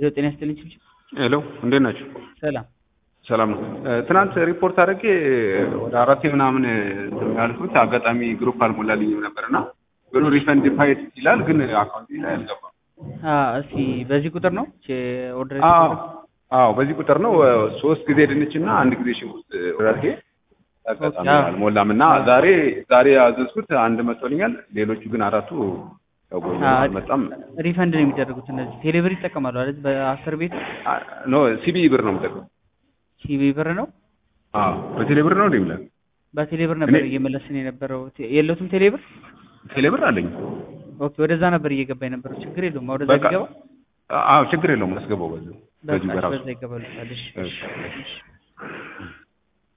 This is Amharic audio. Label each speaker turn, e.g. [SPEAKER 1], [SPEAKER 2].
[SPEAKER 1] ሄሎ ጤና ይስጥልኝ ችብችብ።
[SPEAKER 2] ሄሎ እንዴት ናችሁ?
[SPEAKER 1] ሰላም
[SPEAKER 2] ሰላም ነው። ትናንት ሪፖርት አድርጌ ወደ አራቴ ምናምን ያልኩት አጋጣሚ ግሩፕ አልሞላልኝም ነበር እና ብሩ ሪፈንድ ፋይድ ይላል፣ ግን አካውንት ላይ አልገባም።
[SPEAKER 1] አ እስኪ በዚህ ቁጥር ነው ኦርደር
[SPEAKER 2] አዎ አዎ፣ በዚህ ቁጥር ነው ሶስት ጊዜ ድንች እና አንድ ጊዜ ሽንኩርት አድርጌ አጋጣሚ
[SPEAKER 1] አዎ።
[SPEAKER 2] አልሞላም እና ዛሬ ዛሬ ያዘዝኩት አንድ መጥቶልኛል። ሌሎቹ ግን አራቱ ያው አልመጣም።
[SPEAKER 1] ሪፈንድ ነው የሚደረጉት እነዚህ ቴሌብር ይጠቀማሉ አይደል? በአስር ቤት
[SPEAKER 2] ኖ ሲቢ ብር ነው የምጠቀመው።
[SPEAKER 1] ሲቢ ብር ነው
[SPEAKER 2] አዎ በቴሌ ብር ነው እንደሚላል
[SPEAKER 1] በቴሌብር ነበር
[SPEAKER 2] እኔ-
[SPEAKER 1] እየመለስን የነበረው ቴ- የለውትም ቴሌብር
[SPEAKER 2] ቴሌ ብር አለኝ።
[SPEAKER 1] ኦኬ ወደዛ ነበር እየገባ የነበረው ችግር የለውም ወደዛ
[SPEAKER 2] በቃ
[SPEAKER 1] ቢገባ
[SPEAKER 2] አዎ ችግር የለውም አስገባው በዚህ በዚህ
[SPEAKER 1] በቃ
[SPEAKER 2] በራሱ
[SPEAKER 1] በዛ ይገባሉ እሺ
[SPEAKER 2] እሺ።
[SPEAKER 1] እሺ